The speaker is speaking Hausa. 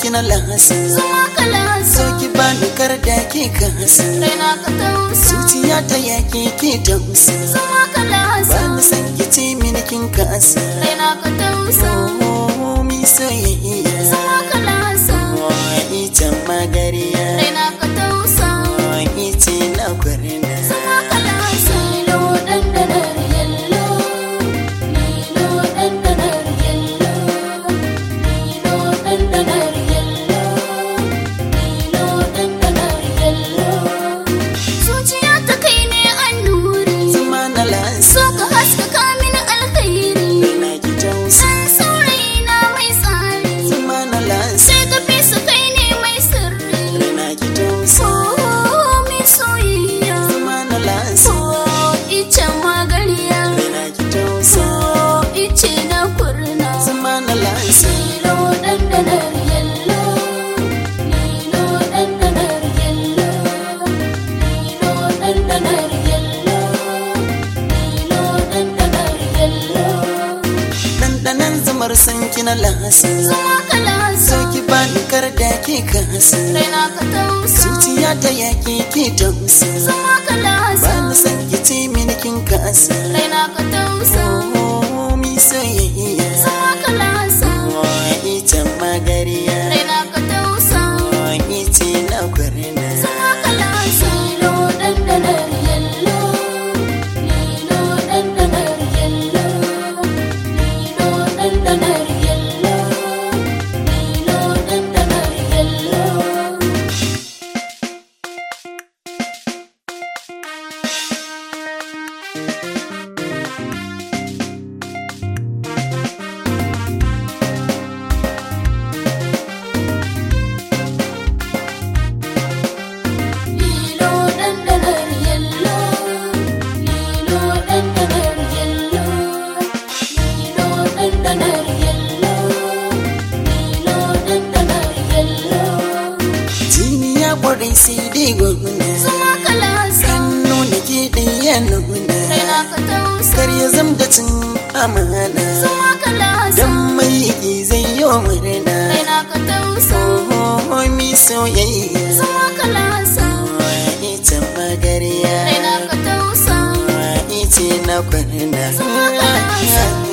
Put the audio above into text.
ki na lahasin zama kalasa so ki bani kar da ke kasin raina ka tausa zuciya ta yaki ke tausa zama kalasa ba ni san ki ce mini kin kasa raina ka tausa oh mi soyayya zama kalasa ita magariya raina ka tausa ita na kwarina zama kalasa lilo dandanar yallo lilo dandanar yallo lilo dandanar yallo lilo dandanar yallo zuciya ta kai ne annuri zama na lasa so ka haskaka mini alkhairi na ki tausa san saurayi na mai tsari zama na lasa sai ka fi su kai ne mai sirri na ki tausa oh mai soyayya zama na lasa oh ice magariya na ki tausa oh ice na kurna zama na lasa lilo dandanar yallo lilo dandanar yallo lilo dandanar yallo lilo dandanar yallo dandanan zamar san ki na lasa zama kalasa so ki bani kar da ke kasa raina ka tausa zuciya ta yaki ke tausa zama kalasa ba ni san ki ce mini kin kasa raina ka tausa oh mi soyayya zama kalasa ita magariya raina ka tausa ita na kwarina zama kalasa lilo dandanar yallo lilo dandanar yallo lilo dandanar yallo lilo dandanar yallo Lilo dandanar yallo, lilo dandanar yallo, lilo dandanar yallo, lilo dandanar yallo. jini ya kwarai sai dai gwamna Zama kalasa, hannu da ke ɗaya nuna raina ka tausa. kar ya zam da cin amana Zama kalasa, dan mai yi zai yi wa murna raina ka tausa. oh mi soyayya Zama kalasa, ita magariya raina ka tausa. ita na kwarina Zama kalasa.